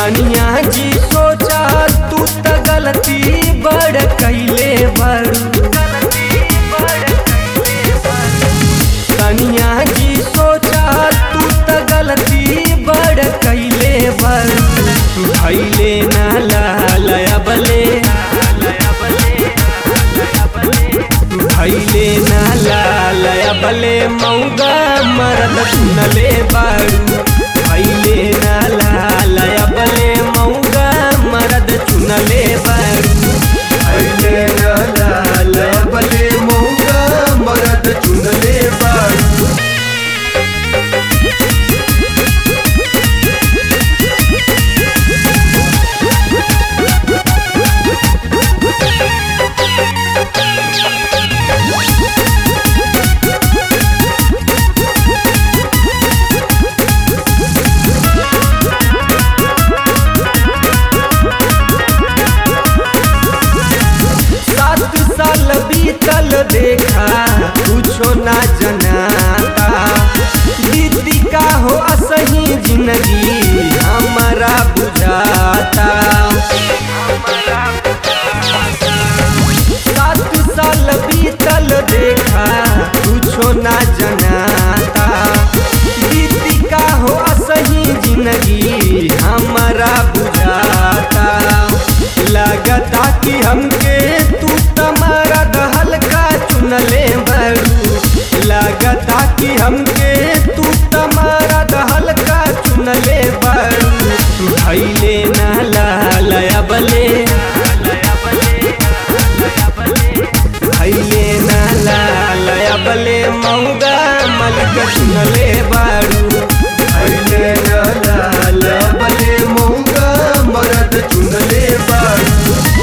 तनिया जी सोचा तू त गलती बड़ कैले बड़ू तनिया जी सोचा तू त गलती बड़ कैले बड़ू भैले ना लालया बले भैले ना लालया बले मौगा मरद सुनले बारू भैले ना लालया बले मौगा मरद चुनले बारू भैले ना लालया बले मौगा मरद चुनले बारू सात साल बीतल देखा कुछो ना जनाता दीदी का हो असही जिंदगी हमारा बुझाता सात साल बीतल देखा कुछो ना जनाता दीदी का हो असही जिंदगी हमारा बुझाता लगता कि हमके तू तमारा दहल का चुनले बड़ू लगता कि हमके तू तमारा दहल का चुनले बड़ू भैले ना लालया बले भैले ना लालया बले मौगा मलिक चुनले बारू भैले ना लालया बले मौगा मरद चुनले बारू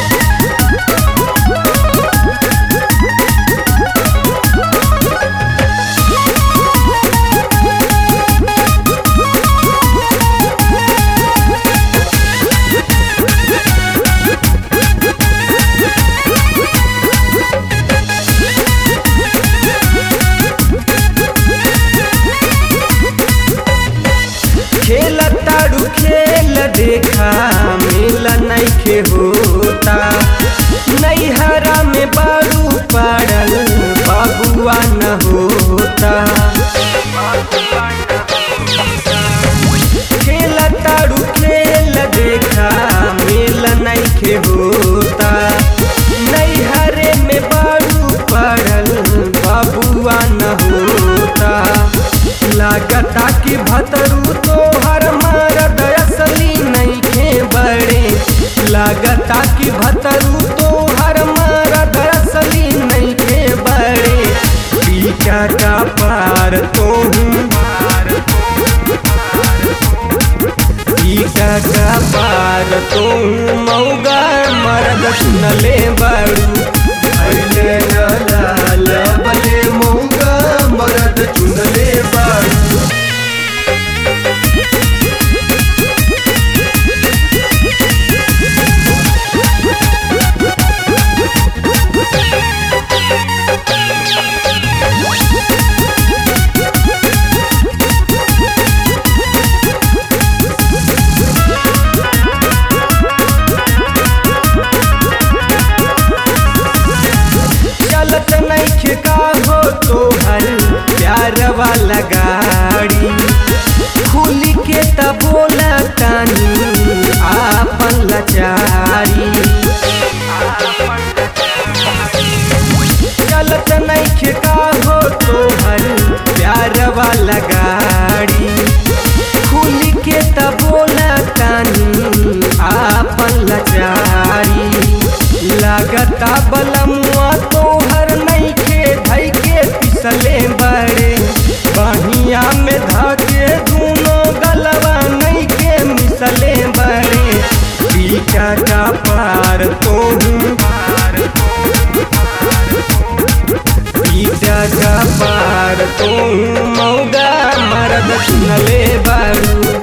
खेल ताड़ू खेल देखा मिल नइखे होता नैहरा में बारू पड़ल बबुआ न होता खेल ताड़ू खेल देखा मिल नइखे होता नैहरे में बारू पड़ल बबुआ न होता लागता कि भतरू तोहर मरद असली नइखे बड़े लागता कि भतरू तोहर मरद असली नइखे बड़े पीछा का पार तोहू पीछा का पार तोहू मौगा मरद सुनले बड़ू भैले ना लालया बले मौगा मरद चुनले बारू चलत नइखे का हो तोहर प्यार वाला गाड़ी खुली के त बोला तानी आपन लाचारी चलत नइखे का हो तोहर प्यार वाला गाड़ी खुली के त बोला तानी आपन लाचारी लागता बलमुआ तोहर नइखे धैके पिसले बड़े बहिया में धके दूनो गलवा नइखे मिसले बड़े पीछा का पार तोहू पीछा का पार तोहू मौगा मरद सुनले बारू